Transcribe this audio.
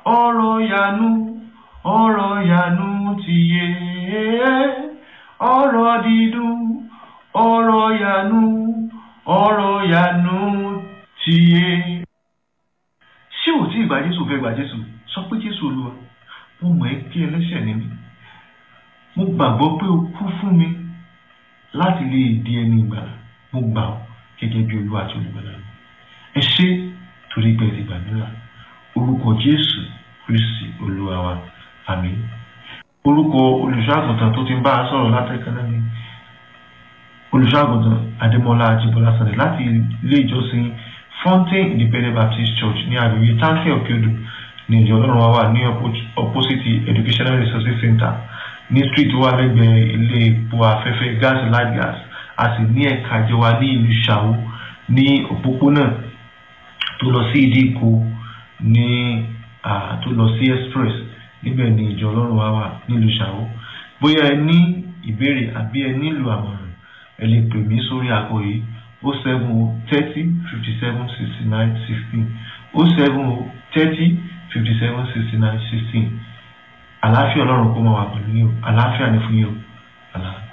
ọ̀rọ̀ yanu ọ̀rọ̀ yanu ti yé ọ̀rọ̀ dídùn ọ̀rọ̀ yanu ọ̀rọ̀ yanu ti yé. ṣé ò tí ì gba jésù fẹ́ gba jésù sọ pé jésù olúwa mo mọ̀ ẹ́ kí ẹlẹ́ṣẹ̀ ni mí mo gbàgbọ́ pé o kú fún mi láti lè di ẹni ìgbàlà mo gbà ọ́ gẹ́gẹ́ bí olúwa àti olùgbàlà mi ẹ ṣé torí pé ẹ ti gbàdúrà orúkọ jésù kristi olúwa wa àmín orúkọ olùṣọ́àgùntàn tó ti ń bá a sọ̀rọ̀ látẹ̀kẹ́ náà ni olùṣọ́àgùntàn adémọlá ajíbọlá sọ̀rọ̀ láti ilé ìjọsìn fountain independent baptist church ní àgbègbè táǹkì òkèodò ní ìjọ ọlọ́run wa wà ní opposite educational resources center ní street tó wà lẹ́gbẹ̀ẹ́ ilé epo afẹ́fẹ́ gas light gas a sì ní ẹ̀ka ìjọba ní ìlú ṣàwó ní òpópónà tó lọ sí ìdíkò ní tó lọ sí express níbẹ̀ ni ìjọ ọlọ́run wa wà nílùú ṣàwó bóyá ẹ ní ìbéèrè àbí ẹ nílò àmọ̀ràn ẹ lè pè mí sórí àgọ́ yìí o seven o thirty fifty seven sixty nine sixteen o seven o thirty fifty seven sixty nine sixteen àlàáfíà ọlọ́run kó máa wà pẹ̀lú yín o àlàáfíà ni fún yín o àlàáfíà.